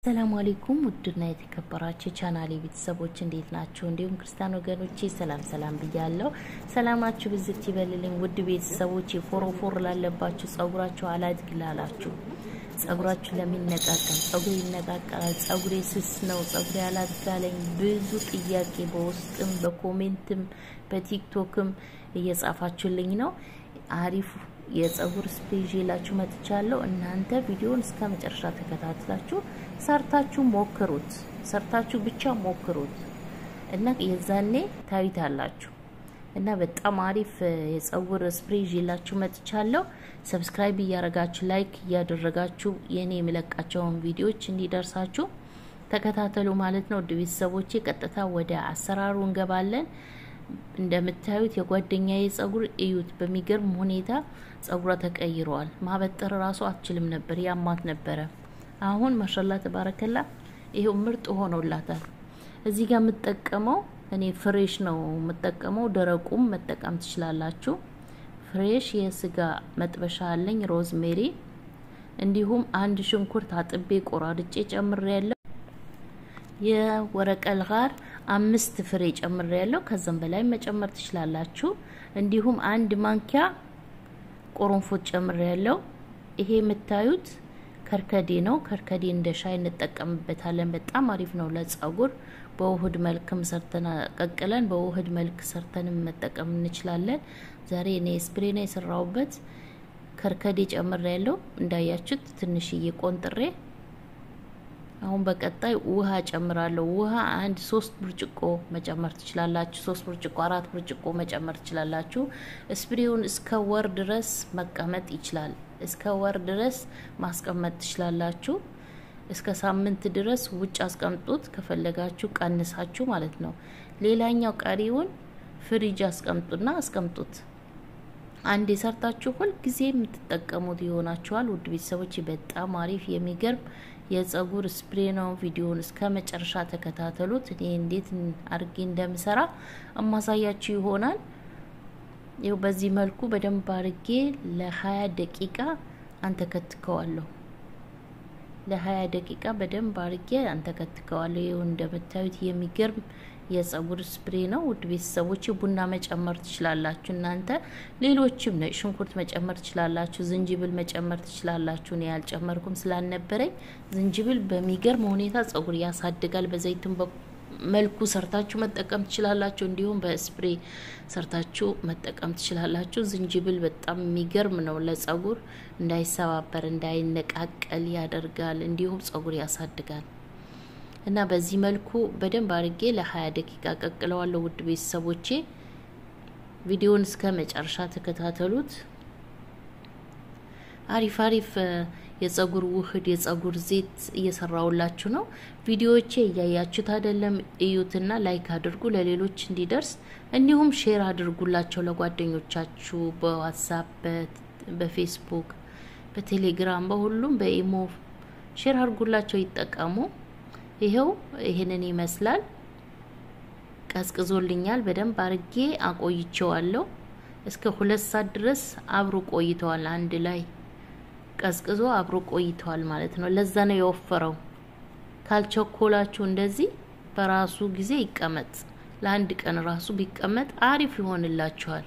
ሰላም አለይኩም ውድና የተከበራችሁ ቻናሌ ቤተሰቦች እንዴት ናቸው? እንዲሁም ክርስቲያን ወገኖቼ ሰላም ሰላም ብያለሁ። ሰላማችሁ ብዝት ይበልልኝ። ውድ ቤተሰቦች ፎሮፎር ላለባችሁ፣ ጸጉራችሁ አላድግ ላላችሁ፣ ጸጉራችሁ ለሚነቃቀል ጸጉሬ ይነቃቀላል፣ ጸጉሬ ስስ ነው፣ ጸጉሬ አላድጋለኝ ብዙ ጥያቄ በውስጥም በኮሜንትም በቲክቶክም እየጻፋችሁልኝ ነው። አሪፍ የጸጉር ስፕሬይ ይዤላችሁ መጥቻለሁ። እናንተ ቪዲዮን እስከ መጨረሻ ተከታትላችሁ ሰርታችሁ ሞክሩት። ሰርታችሁ ብቻ ሞክሩት እና የዛኔ ታዩታላችሁ። እና በጣም አሪፍ የጸጉር ስፕሬይ ይዤላችሁ መጥቻለሁ። ሰብስክራይብ እያደረጋችሁ ላይክ እያደረጋችሁ የኔ የምለቃቸውን ቪዲዮዎች እንዲደርሳችሁ ተከታተሉ ማለት ነው። ውድ ቤተሰቦቼ ቀጥታ ወደ አሰራሩ እንገባለን። እንደምታዩት የጓደኛዬ ጸጉር እዩት። በሚገርም ሁኔታ ጸጉሯ ተቀይረዋል። ማበጠር ራሱ አትችልም ነበር፣ ያማት ነበረ። አሁን ማሻላ ተባረከላ ይሄው ምርጥ ሆኖላታል። እዚህ ጋር የምጠቀመው እኔ ፍሬሽ ነው የምጠቀመው። ደረቁም መጠቀም ትችላላችሁ። ፍሬሽ የስጋ መጥበሻ አለኝ፣ ሮዝሜሪ እንዲሁም አንድ ሽንኩርት አጥቤ ቆራርጬ ጨምሬ ያለው የወረቀል ጋር አምስት ፍሬ ጨምሬ ያለው ከዛም በላይ መጨመር ትችላላችሁ። እንዲሁም አንድ ማንኪያ ቆሮንፎት ጨምሬ ያለው። ይሄ የምታዩት ከርከዴ ነው። ከርከዴ እንደ ሻይ እንጠቀምበታለን። በጣም አሪፍ ነው ለጸጉር። በውህድ መልክም ሰርተን ቀቅለን በውህድ መልክ ሰርተንም መጠቀም እንችላለን። ዛሬ እኔ ስፕሬ ነው የሰራሁበት። ከርከዴ ጨምሬ ያለው እንዳያችሁት ትንሽዬ ቆንጥሬ አሁን በቀጣይ ውሃ ጨምራለሁ። ውሃ አንድ ሶስት ብርጭቆ መጨመር ትችላላችሁ። ሶስት ብርጭቆ አራት ብርጭቆ መጨመር ትችላላችሁ። ስፕሬውን እስከ ወር ድረስ መቀመጥ ይችላል። እስከ ወር ድረስ ማስቀመጥ ትችላላችሁ። እስከ ሳምንት ድረስ ውጭ አስቀምጡት። ከፈለጋችሁ ቀንሳችሁ ማለት ነው። ሌላኛው ቀሪውን ፍሪጅ አስቀምጡና አስቀምጡት። አንድ የሰርታችሁ ሁል ጊዜ የምትጠቀሙት ይሆናችኋል። ውድ ቤተሰቦች በጣም አሪፍ የሚገርም የጸጉር ስፕሬ ነው። ቪዲዮውን እስከ መጨረሻ ተከታተሉት። እኔ እንዴት አድርጌ እንደምሰራ እማሳያችሁ ይሆናል። ይው በዚህ መልኩ በደንብ አድርጌ ለሀያ ደቂቃ አንተከትከዋለሁ። ለሀያ ደቂቃ በደንብ አድርጌ አንተከትከዋለሁ። ይው እንደምታዩት የሚገርም የጸጉር ስፕሬ ነው። ውድ ቤተሰቦች ቡና መጨመር ትችላላችሁ እናንተ። ሌሎችም ነጭ ሽንኩርት መጨመር ትችላላችሁ። ዝንጅብል መጨመር ትችላላችሁ። እኔ ያልጨመርኩም ስላልነበረኝ ዝንጅብል በሚገርም ሁኔታ ጸጉር ያሳድጋል። በዘይትም መልኩ ሰርታችሁ መጠቀም ትችላላችሁ። እንዲሁም በስፕሬ ሰርታችሁ መጠቀም ትችላላችሁ። ዝንጅብል በጣም የሚገርም ነው ለጸጉር እንዳይሰባበር፣ እንዳይነቃቀል ያደርጋል። እንዲሁም ጸጉር ያሳድጋል። እና በዚህ መልኩ በደንብ አድርጌ ለሀያ ደቂቃ ቀቅለዋለሁ። ውድ ቤተሰቦቼ ቪዲዮውን እስከ መጨረሻ ተከታተሉት። አሪፍ አሪፍ የጸጉር ውህድ የጸጉር ዜት እየሰራውላችሁ ነው። ቪዲዮዎቼ እያያችሁት አይደለም? እዩትና ላይክ አድርጉ ለሌሎች እንዲደርስ፣ እንዲሁም ሼር አድርጉላቸው ለጓደኞቻችሁ በዋትሳፕ፣ በፌስቡክ፣ በቴሌግራም፣ በሁሉም በኢሞ ሼር አድርጉላቸው ይጠቀሙ። ይሄው ይሄንን ይመስላል። ቀዝቅዞልኛል። በደንብ አርጌ አቆይቼዋለሁ። እስከ ሁለት ሰዓት ድረስ አብሮ ቆይተዋል። አንድ ላይ ቀዝቅዞ አብሮ ቆይተዋል ማለት ነው። ለዛ ነው የወፈረው። ካልቸኮላችሁ እንደዚህ በራሱ ጊዜ ይቀመጥ። ለአንድ ቀን ራሱ ቢቀመጥ አሪፍ ይሆንላችኋል።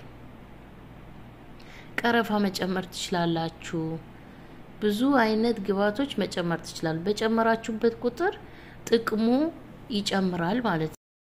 ቀረፋ መጨመር ትችላላችሁ። ብዙ አይነት ግብዓቶች መጨመር ትችላል። በጨመራችሁበት ቁጥር ጥቅሙ ይጨምራል ማለት ነው።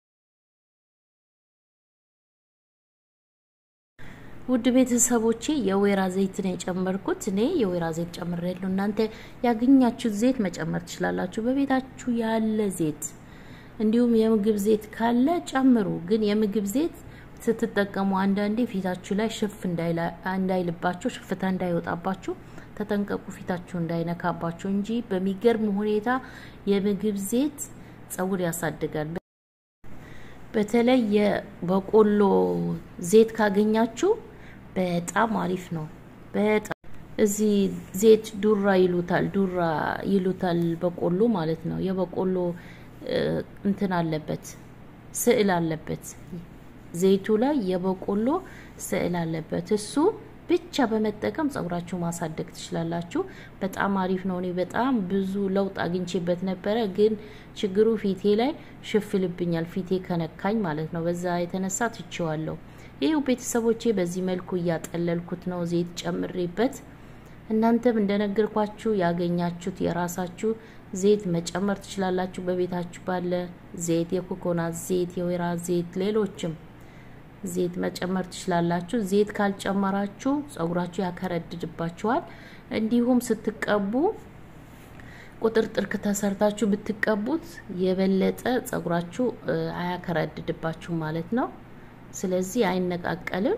ውድ ቤተሰቦቼ የወይራ ዘይት ነው የጨመርኩት። እኔ የወይራ ዘይት ጨምሬያለሁ። እናንተ ያገኛችሁት ዘይት መጨመር ትችላላችሁ። በቤታችሁ ያለ ዘይት እንዲሁም የምግብ ዘይት ካለ ጨምሩ። ግን የምግብ ዘይት ስትጠቀሙ አንዳንዴ ፊታችሁ ላይ ሽፍ እንዳይልባችሁ፣ ሽፍታ እንዳይወጣባችሁ ተጠንቀቁ። ፊታችሁ እንዳይነካባችሁ እንጂ በሚገርም ሁኔታ የምግብ ዘይት ጸጉር ያሳድጋል። በተለይ የበቆሎ ዘይት ካገኛችሁ በጣም አሪፍ ነው። በጣም እዚህ ዘይት ዱራ ይሉታል፣ ዱራ ይሉታል በቆሎ ማለት ነው። የበቆሎ እንትን አለበት፣ ስዕል አለበት ዘይቱ ላይ የበቆሎ ስዕል አለበት። እሱ ብቻ በመጠቀም ጸጉራችሁ ማሳደግ ትችላላችሁ። በጣም አሪፍ ነው። እኔ በጣም ብዙ ለውጥ አግኝቼበት ነበረ፣ ግን ችግሩ ፊቴ ላይ ሽፍልብኛል፣ ፊቴ ከነካኝ ማለት ነው። በዛ የተነሳ ትቼዋለሁ። ይህው ቤተሰቦቼ በዚህ መልኩ እያጠለልኩት ነው፣ ዘይት ጨምሬበት። እናንተም እንደነገርኳችሁ ያገኛችሁት የራሳችሁ ዘይት መጨመር ትችላላችሁ። በቤታችሁ ባለ ዘይት፣ የኮኮናት ዘይት፣ የወይራ ዘይት፣ ሌሎችም ዘይት መጨመር ትችላላችሁ። ዘይት ካልጨመራችሁ ጸጉራችሁ ያከረድድባችኋል። እንዲሁም ስትቀቡ ቁጥርጥር ከተሰርታችሁ ብትቀቡት የበለጠ ጸጉራችሁ አያከረድድባችሁ ማለት ነው። ስለዚህ አይነቃቀልም።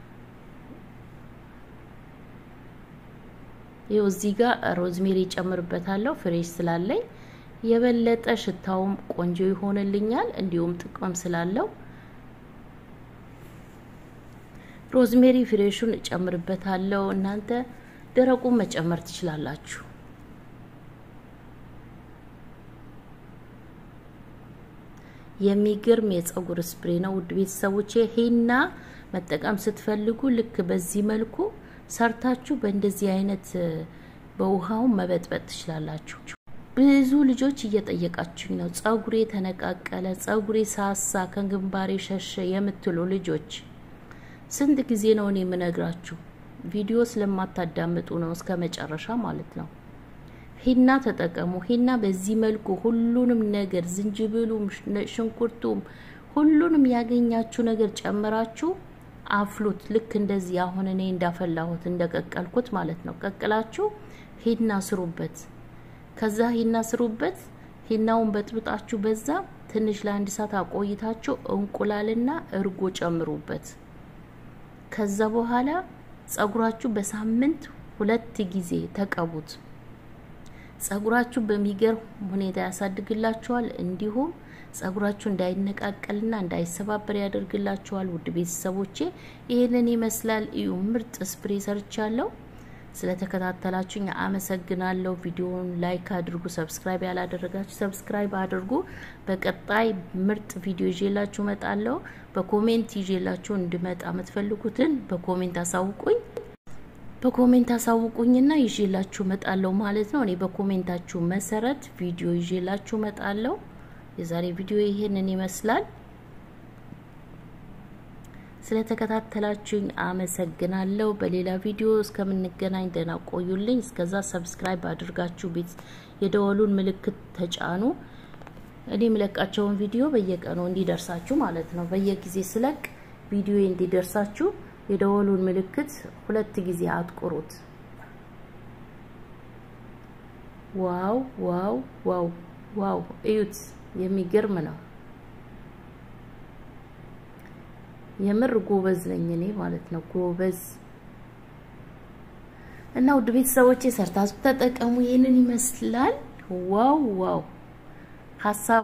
ይኸው እዚህ ጋር ሮዝሜሪ ጨምርበታለሁ ፍሬሽ ስላለኝ የበለጠ ሽታውም ቆንጆ ይሆንልኛል። እንዲሁም ጥቅም ስላለው ሮዝሜሪ ፍሬሹን እጨምርበታለሁ። እናንተ ደረቁን መጨመር ትችላላችሁ። የሚገርም የጸጉር ስፕሬ ነው ውድ ቤተሰቦቼ። ሂና መጠቀም ስትፈልጉ ልክ በዚህ መልኩ ሰርታችሁ በእንደዚህ አይነት በውሃው መበጥበጥ ትችላላችሁ። ብዙ ልጆች እየጠየቃችሁኝ ነው። ጸጉሬ ተነቃቀለ፣ ጸጉሬ ሳሳ፣ ከግንባሬ ሸሸ የምትሉ ልጆች ስንት ጊዜ ነው እኔ የምነግራችሁ? ቪዲዮ ስለማታዳምጡ ነው እስከ መጨረሻ ማለት ነው። ሂና ተጠቀሙ። ሂና በዚህ መልኩ ሁሉንም ነገር ዝንጅብሉም፣ ሽንኩርቱም ሁሉንም ያገኛችሁ ነገር ጨምራችሁ አፍሉት። ልክ እንደዚህ አሁን እኔ እንዳፈላሁት እንደቀቀልኩት ማለት ነው። ቀቅላችሁ ሂና ስሩበት። ከዛ ሂና ስሩበት። ሂናውን በጥብጣችሁ በዛ ትንሽ ለአንድ ሰዓት አቆይታችሁ እንቁላልና እርጎ ጨምሩበት። ከዛ በኋላ ጸጉራችሁ በሳምንት ሁለት ጊዜ ተቀቡት። ጸጉራችሁ በሚገርም ሁኔታ ያሳድግላችኋል። እንዲሁም ጸጉራችሁ እንዳይነቃቀልና እንዳይሰባበር ያደርግላችኋል። ውድ ቤተሰቦቼ ይህንን ይመስላል። እዩ ምርጥ ስፕሬ ሰርቻለሁ። ስለተከታተላችሁኝ አመሰግናለሁ። ቪዲዮውን ላይክ አድርጉ። ሰብስክራይብ ያላደረጋችሁ ሰብስክራይብ አድርጉ። በቀጣይ ምርጥ ቪዲዮ ይዤላችሁ እመጣለሁ። በኮሜንት ይዤላችሁ እንድመጣ የምትፈልጉትን በኮሜንት አሳውቁኝ። በኮሜንት አሳውቁኝና ይዤላችሁ እመጣለሁ ማለት ነው። እኔ በኮሜንታችሁ መሰረት ቪዲዮ ይዤላችሁ እመጣለሁ። የዛሬ ቪዲዮ ይሄንን ይመስላል። ስለተከታተላችሁኝ አመሰግናለሁ። በሌላ ቪዲዮ እስከምንገናኝ ደህና ቆዩልኝ። እስከዛ ሰብስክራይብ አድርጋችሁ ቤት የደወሉን ምልክት ተጫኑ። እኔ የምለቃቸውን ቪዲዮ በየቀኑ እንዲደርሳችሁ ማለት ነው። በየጊዜ ስለቅ ቪዲዮ እንዲደርሳችሁ የደወሉን ምልክት ሁለት ጊዜ አጥቁሩት። ዋው ዋው ዋው ዋው! እዩት፣ የሚገርም ነው። የምር ጎበዝ ነኝ እኔ ማለት ነው። ጎበዝ እና ውድ ቤተሰቦቼ ሰርታችሁ ተጠቀሙ። ይህንን ይመስላል። ዋው ዋው ሀሳብ